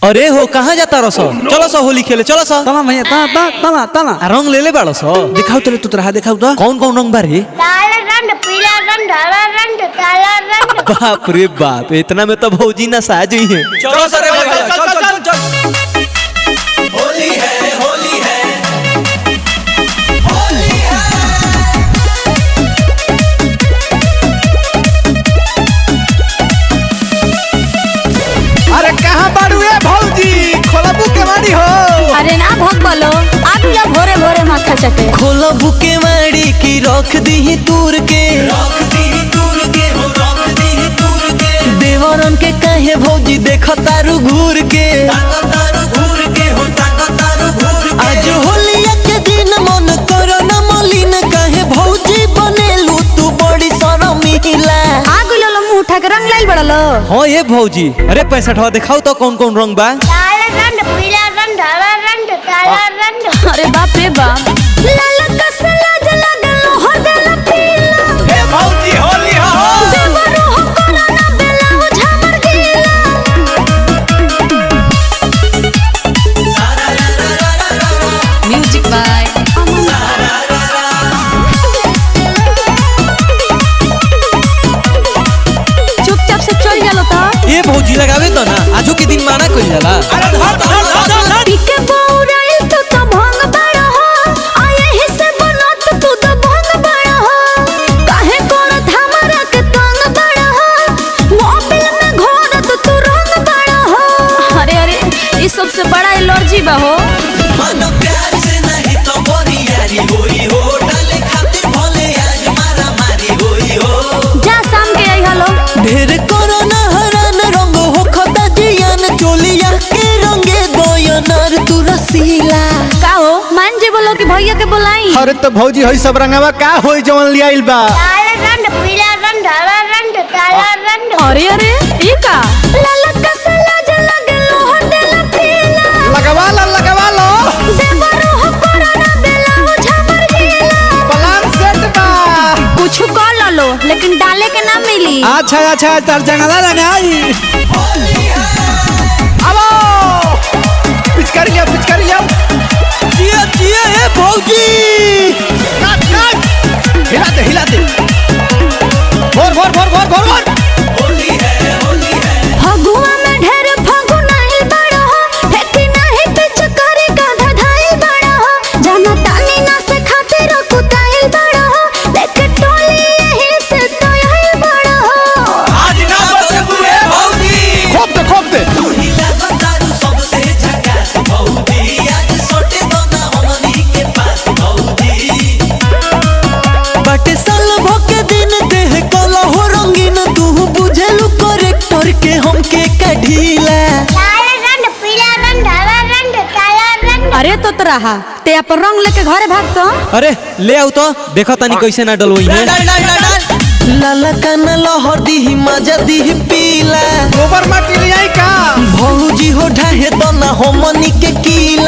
अरे हो कहाँ जाता रस चलो सो होली खेले चलो सो तना भैया तना तना तना तना आ रंग ले ले बाड़ो सो दिखाओ तेरे तू तरह दिखाओ तो कौन कौन रंग बारे लाल रंग पीला रंग हरा रंग काला रंग बाप रे बाप इतना में तो भौजी ना साज ही है चलो सर चल चल चल अरे कहाँ बाड़ू ए भौजी खोलबू के मारी हो अरे ना भग बोलो आग ला भोरे भोरे माथा चटे खोलो बुके मारी की रख दी दूर के देवरन के कहे भौजी देख तारू घूर के आज होलिया के दिन मन करो न मलिन कहे भौजी बनेलू तू बड़ी शरमिला आग लो मुंह उठा के रंग लाइल बड़लो हाँ ये भौजी अरे पैसा ठवा दिखाओ तो कौन कौन रंग बा लाल रंग पीला रंग हरा रंग काला रंग अरे बाप रे बाप लाला कसला जला गलो हो देला पीला ए भौजी होली हो देवरो हो कोरोना बेला हो झमर गीला म्यूजिक बाय चुपचाप से चल जालो तो ये भौजी लगावे तो ना आजू के दिन माना कइल जाला अरे धर धर धर धर पीके बौराइल तो तो भंग बड़ा हो आये ही से बनत तू तो भंग बड़ा हो काहे करत हमरा के तंग बड़ा हो मोबिल में घोरत तू रंग बड़ा हो अरे अरे ये सबसे बड़ा एलर्जी बा हो मन प्यार से नहीं तो बोरियारी होई हो डाले खातिर भले आज मारा मारी होई हो जा शाम के आई हलो ढेर कोरोना हरान रंग हो खता जियान चोलिया के रंगे गोयनर तू रसीला का हो मान जे बोलो कि भैया के बुलाई अरे तो भौजी हई सब रंगवा का होई जवन लियाइल बा लाल रंग पीला रंग हरा रंग काला रंग अरे अरे ये का लाला कसला जला गलो हो देला पीला लगवा लो लगवा लो देवरो हो कोरोना बेला हो झमर गीला प्लान सेट बा कुछ कर लो लेकिन डाले के ना मिली अच्छा अच्छा तर जंगला लगाई आवो पिचकारी लिया पिचकारी लिया जिया जिया ए भौजी काट काट हिला दे हिला दे भोर भोर भोर भोर भोर भोर फगुआ में ढेर फगु नहीं बड़ा हो फेंकी नहीं पिच करे गाधा धाइल बड़ा हो जाना तानी ना से खातिर कुताइल बड़ा हो लेके टोली यही से तो यही बड़ा हो आज ना बचबू ए भौजी खोप दे खोप दे बाटे साल भो के दिन देह कला हो रंगीन तू बुझेलू करेक्टर के हमके कढीला लाल रंग पीला रंग हरा रंग काला रंग अरे तो रहा ते अपन रंग लेके घरे भाग तो अरे ले आओ तो देखो तनी कैसे ना डलवई है लाला काना लहर दी मजा दी पीला गोबर माटी ले आई का भौजी हो ढाहे दना हमनी के कीला